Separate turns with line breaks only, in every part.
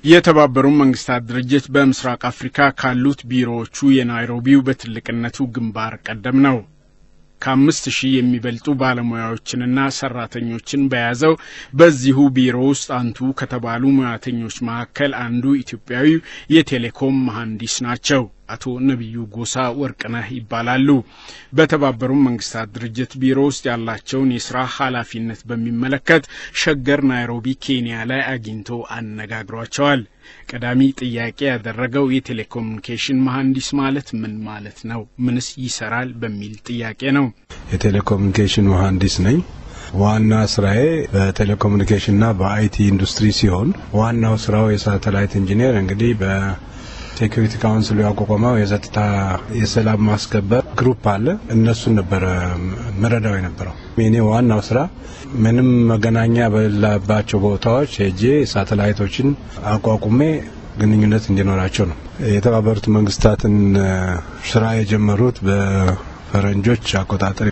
የተባበሩት መንግስታት ድርጅት በምስራቅ አፍሪካ ካሉት ቢሮዎቹ የናይሮቢው በትልቅነቱ ግንባር ቀደም ነው። ከአምስት ሺህ የሚበልጡ ባለሙያዎችንና ሰራተኞችን በያዘው በዚሁ ቢሮ ውስጥ አንቱ ከተባሉ ሙያተኞች መካከል አንዱ ኢትዮጵያዊው የቴሌኮም መሐንዲስ ናቸው። አቶ ነቢዩ ጎሳ ወርቅነህ ይባላሉ። በተባበሩት መንግስታት ድርጅት ቢሮ ውስጥ ያላቸውን የስራ ኃላፊነት በሚመለከት ሸገር ናይሮቢ ኬንያ ላይ አግኝቶ አነጋግሯቸዋል። ቀዳሚ ጥያቄ ያደረገው የቴሌኮሙኒኬሽን መሐንዲስ ማለት ምን ማለት ነው? ምንስ ይሰራል? በሚል ጥያቄ ነው።
የቴሌኮሙኒኬሽን መሐንዲስ ነኝ። ዋና ስራዬ በቴሌኮሙኒኬሽንና በአይቲ ኢንዱስትሪ ሲሆን ዋናው ስራው የሳተላይት ኢንጂነር እንግዲህ በ ሴኩሪቲ ካውንስሉ ያቋቋመው የጸጥታ የሰላም ማስከበር ግሩፕ አለ። እነሱን ነበረ ምረዳው የነበረው። የኔ ዋናው ስራ ምንም መገናኛ በሌለባቸው ቦታዎች ሄጄ ሳተላይቶችን አቋቁሜ ግንኙነት እንዲኖራቸው ነው። የተባበሩት መንግስታትን ስራ የጀመሩት በ ፈረንጆች አቆጣጠር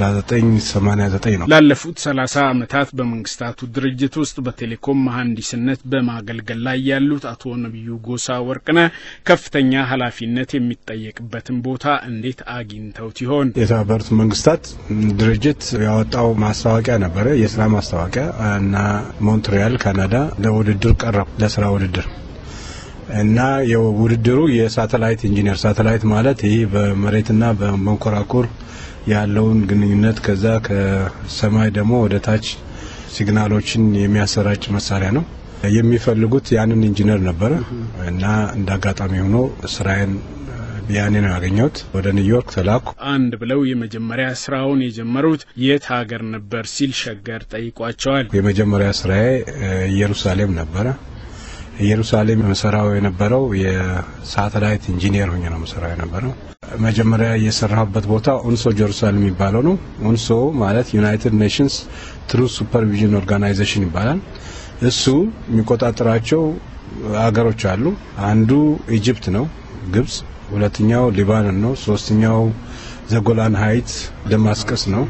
በ1989 ነው።
ላለፉት 30 ዓመታት በመንግስታቱ ድርጅት ውስጥ በቴሌኮም መሐንዲስነት በማገልገል ላይ ያሉት አቶ ነቢዩ ጎሳ ወርቅነህ ከፍተኛ ኃላፊነት የሚጠየቅበትን ቦታ እንዴት አግኝተውት ይሆን?
የተባበሩት መንግስታት ድርጅት ያወጣው ማስታወቂያ ነበረ፣ የስራ ማስታወቂያ እና ሞንትሪያል ካናዳ ለውድድር ቀረቡ፣ ለስራ ውድድር እና የውድድሩ የሳተላይት ኢንጂነር ሳተላይት ማለት ይህ በመሬትና በመንኮራኩር ያለውን ግንኙነት ከዛ ከሰማይ ደግሞ ወደ ታች ሲግናሎችን የሚያሰራጭ መሳሪያ ነው። የሚፈልጉት ያንን ኢንጂነር ነበረ እና እንደ አጋጣሚ ሆኖ ስራዬን ያኔ ነው ያገኘሁት። ወደ ኒውዮርክ ተላኩ።
አንድ ብለው የመጀመሪያ ስራውን የጀመሩት የት ሀገር ነበር ሲል ሸገር ጠይቋቸዋል።
የመጀመሪያ ስራዬ ኢየሩሳሌም ነበረ። ኢየሩሳሌም መሰራው የነበረው የሳተላይት ኢንጂነር ሆኜ ነው መሰራው የነበረው። መጀመሪያ የሰራሁበት ቦታ ኡንሶ ጀሩሳሌም የሚባለው ነው። ኡንሶ ማለት ዩናይትድ ኔሽንስ ትሩዝ ሱፐርቪዥን ኦርጋናይዜሽን ይባላል። እሱ የሚቆጣጠራቸው አገሮች አሉ። አንዱ ኢጅፕት ነው፣ ግብጽ። ሁለተኛው ሊባኖን ነው። ሶስተኛው ዘጎላን ሀይት ደማስቀስ ነው።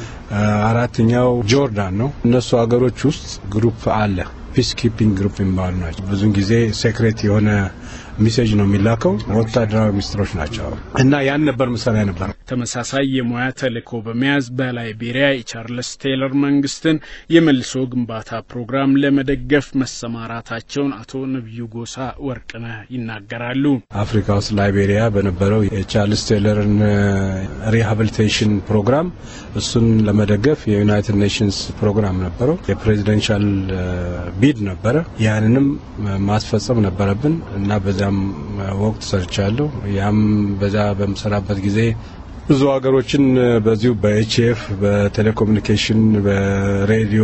አራተኛው ጆርዳን ነው። እነሱ ሀገሮች ውስጥ ግሩፕ አለ ፒስ ኪፒንግ ግሩፕ የሚባሉ ናቸው። ብዙን ጊዜ ሴክሬት የሆነ ሚሴጅ ነው የሚላከው። ወታደራዊ ሚኒስትሮች ናቸው እና ያን ነበር መሰሪያ ነበር።
ተመሳሳይ የሙያ ተልእኮ በመያዝ በላይቤሪያ የቻርልስ ቴይለር መንግስትን የመልሶ ግንባታ ፕሮግራም ለመደገፍ መሰማራታቸውን አቶ ነቢዩ ጎሳ ወርቅነህ ይናገራሉ።
አፍሪካ ውስጥ ላይቤሪያ በነበረው የቻርልስ ቴይለርን ሪሃብሊቴሽን ፕሮግራም እሱን ለመደገፍ የዩናይትድ ኔሽንስ ፕሮግራም ነበረው። የፕሬዚደንሻል ቢድ ነበረ። ያንንም ማስፈጸም ነበረብን እና በዚያም ወቅት ሰርቻለሁ። ያም በዛ በምሰራበት ጊዜ ብዙ ሀገሮችን በዚሁ በኤችኤፍ በቴሌኮሙኒኬሽን፣ በሬዲዮ፣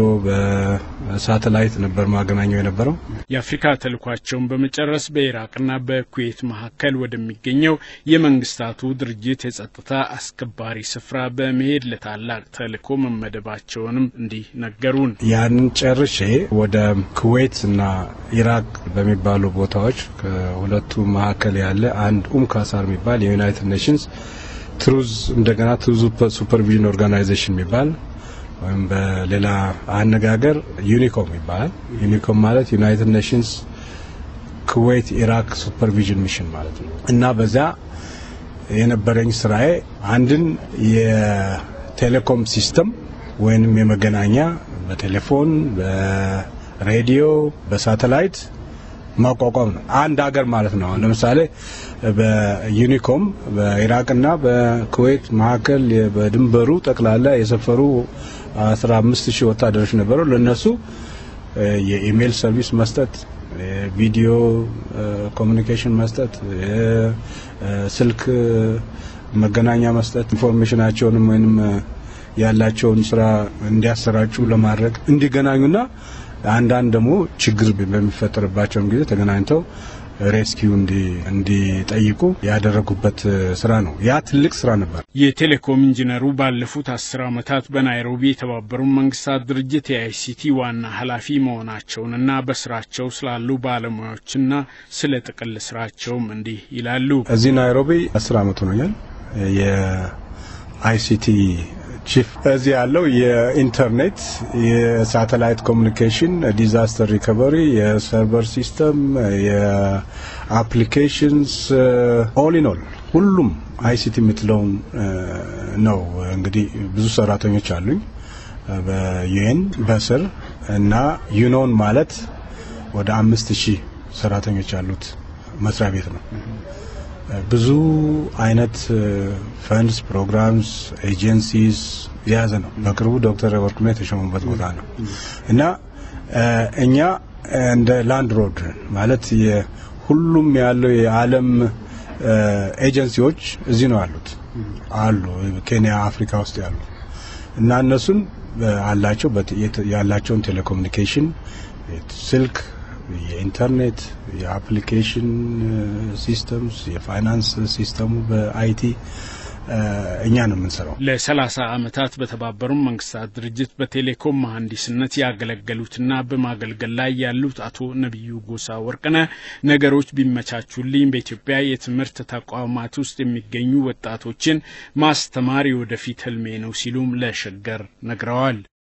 በሳተላይት ነበር ማገናኘው የነበረው።
የአፍሪካ ተልኳቸውን በመጨረስ በኢራቅና በኩዌት መካከል ወደሚገኘው የመንግስታቱ ድርጅት የጸጥታ አስከባሪ ስፍራ በመሄድ ለታላቅ ተልእኮ መመደባቸውንም እንዲህ ነገሩን።
ያንን ጨርሼ ወደ ኩዌት እና ኢራቅ በሚባሉ ቦታዎች ከሁለቱ መካከል ያለ አንድ ኡም ካሳር የሚባል የዩናይትድ ኔሽንስ ትሩዝ እንደገና ትሩዝ ሱፐርቪዥን ኦርጋናይዜሽን የሚባል ወይም በሌላ አነጋገር ዩኒኮም ይባላል። ዩኒኮም ማለት ዩናይትድ ኔሽንስ ኩዌት ኢራቅ ሱፐርቪዥን ሚሽን ማለት ነው እና በዚያ የነበረኝ ስራዬ አንድን የቴሌኮም ሲስተም ወይንም የመገናኛ በቴሌፎን፣ በሬዲዮ፣ በሳተላይት ማቋቋም ነው። አንድ ሀገር ማለት ነው። ለምሳሌ በዩኒኮም በኢራቅና በኩዌት መካከል በድንበሩ ጠቅላላ የሰፈሩ አስራ አምስት ሺህ ወታደሮች ነበሩ። ለነሱ የኢሜይል ሰርቪስ መስጠት፣ ቪዲዮ ኮሚኒኬሽን መስጠት፣ ስልክ መገናኛ መስጠት፣ ኢንፎርሜሽናቸውንም ወይም ያላቸውን ስራ እንዲያሰራጩ ለማድረግ እንዲገናኙና አንዳንድ ደግሞ ችግር በሚፈጠርባቸውም ጊዜ ተገናኝተው ሬስኪው እንዲጠይቁ ያደረጉበት ስራ ነው። ያ ትልቅ ስራ ነበር።
የቴሌኮም ኢንጂነሩ ባለፉት አስር ዓመታት በናይሮቢ የተባበሩት መንግስታት ድርጅት የአይሲቲ ዋና ኃላፊ መሆናቸውንና በስራቸው ስላሉ ባለሙያዎችና ስለ ጥቅል ስራቸውም እንዲህ ይላሉ።
እዚህ ናይሮቢ አስር ዓመት ሆኖኛል። የአይሲቲ ቺፍ እዚህ ያለው የኢንተርኔት፣ የሳተላይት ኮሚኒኬሽን፣ ዲዛስተር ሪከቨሪ፣ የሰርቨር ሲስተም፣ የአፕሊኬሽንስ ኦል ኢን ኦል ሁሉም አይሲቲ የምትለውን ነው። እንግዲህ ብዙ ሰራተኞች አሉኝ በዩኤን በስር እና ዩኖን ማለት ወደ አምስት ሺህ ሰራተኞች ያሉት መስሪያ ቤት ነው። ብዙ አይነት ፈንድስ፣ ፕሮግራምስ፣ ኤጀንሲስ የያዘ ነው። በቅርቡ ዶክተር ወርቅነህ የተሾሙበት ቦታ ነው እና እኛ እንደ ላንድ ሮድ ማለት ሁሉም ያለው የዓለም ኤጀንሲዎች እዚህ ነው ያሉት አሉ ኬንያ፣ አፍሪካ ውስጥ ያሉ እና እነሱን አላቸው ያላቸውን ቴሌኮሙኒኬሽን ስልክ የኢንተርኔት የአፕሊኬሽን ሲስተምስ የፋይናንስ ሲስተሙ በአይቲ እኛ ነው የምንሰራው።
ለሰላሳ ዓመታት በተባበሩት መንግስታት ድርጅት በቴሌኮም መሐንዲስነት ያገለገሉትና በማገልገል ላይ ያሉት አቶ ነቢዩ ጎሳ ወርቅነህ ነገሮች ቢመቻቹልኝ በኢትዮጵያ የትምህርት ተቋማት ውስጥ የሚገኙ ወጣቶችን ማስተማር የወደፊት ህልሜ ነው ሲሉም ለሸገር ነግረዋል።